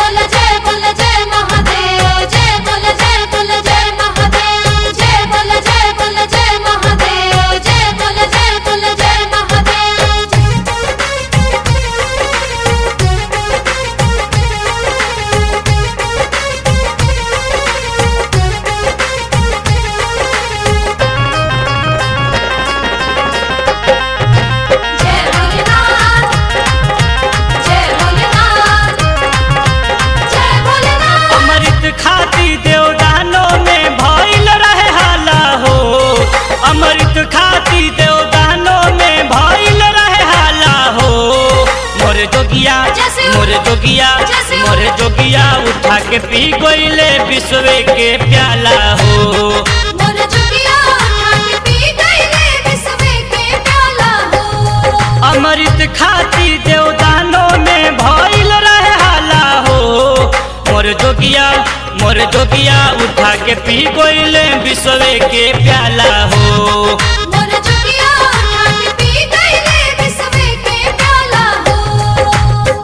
बोल जय बोल जय महादेव जय बोल जय बोल जय महादेव जय बोल जय बोल जय महादेव जय बोल जय बोल जय महादेव जय भोलेनाथ जय भोलेनाथ जय भोलेनाथ अमृत खाती देवदानों में भइल रहे हाला हो अमृत खाती देवदानों में भइल रहे हाला हो मोर जोगिया जैसे मोर जोगिया जैसे मोर जोगिया उठा के पी गइले विश्व के प्याला हो मोर चुकिया उठा के पी गईले विश्व के प्याला हो अमृत खाती देवदानों में भइल रहे हाला हो मोर जोगिया मोर जोगिया उठा के पी गइले विश्व के प्याला हो मोर चुकिया उठा के पी गईले विश्व के प्याला हो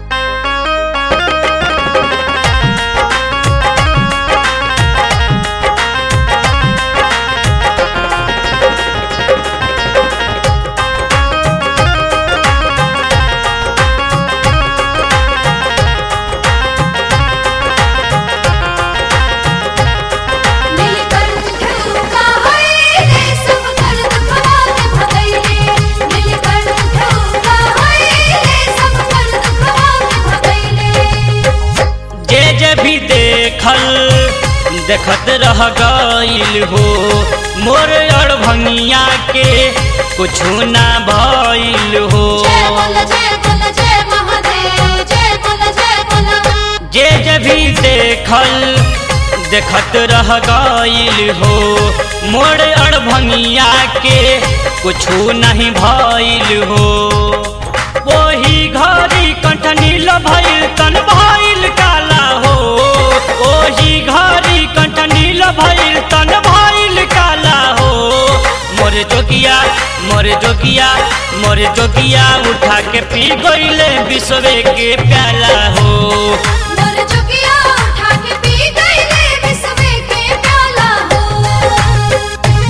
नीलकंठ ठुका होइले सब दर्द खवाके भगैले नीलकंठ ठुका होइले सब दर्द खवाके भगैले जे जे भी देखल देखत रह गइल हो मोर अड़भंगिया के कुछु ना भइल हो जय बोल जय बोल जय महादेव जय बोल जय बोल जे जे भी देखल देखत रह गइल हो मोर अड़भंगिया के कुछु नहीं भइल हो ओही घड़ी कंठ नील भइल तन भइल काला हो ओही घड़ी कंठ नील भइल तन भइल काला हो मोर जोगिया मोर जोगिया मोर जोगिया उठा के पी गइले विश्व के प्याला हो मोर चुकिया उठा के पी गईले विश्व के प्याला हो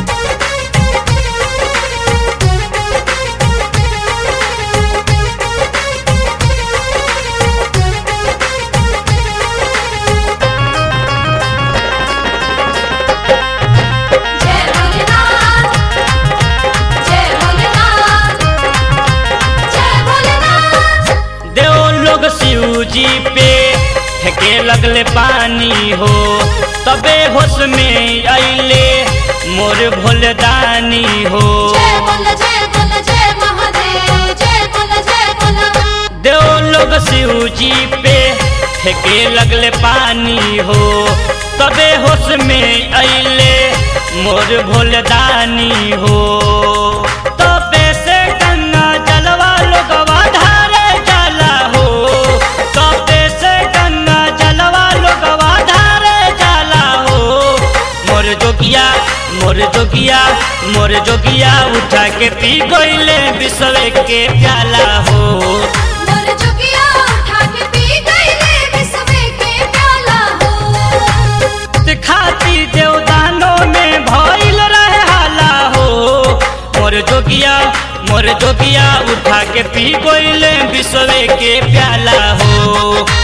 जय भोलेनाथ जय भोलेनाथ जय भोलेनाथ देव लोग शिव जी पे फेंके लगले पानी हो तबे होश में अइले मोर भोलदानी हो जय बोल जय बोल जय महादेव जय बोल जय बोल देव लोग शिव जी पे फेंके लगले पानी हो तबे होश में अइले मोर भोलदानी हो तबे से गंगा जलवा लोगवा धारे जाला हो तबे से गंगा जलवा लोगवा धारे जाला हो मोर जोगिया मोर जोगिया मोर जोगिया उठा के पी गइले विश्व के प्याला हो मोर चुकिया उठा के पी गईले विश्व के प्याला हो खाती देवदानों में भइल रहे हाला हो मोर जोगिया मोर जोगिया उठा के पी गइले विश्व के प्याला हो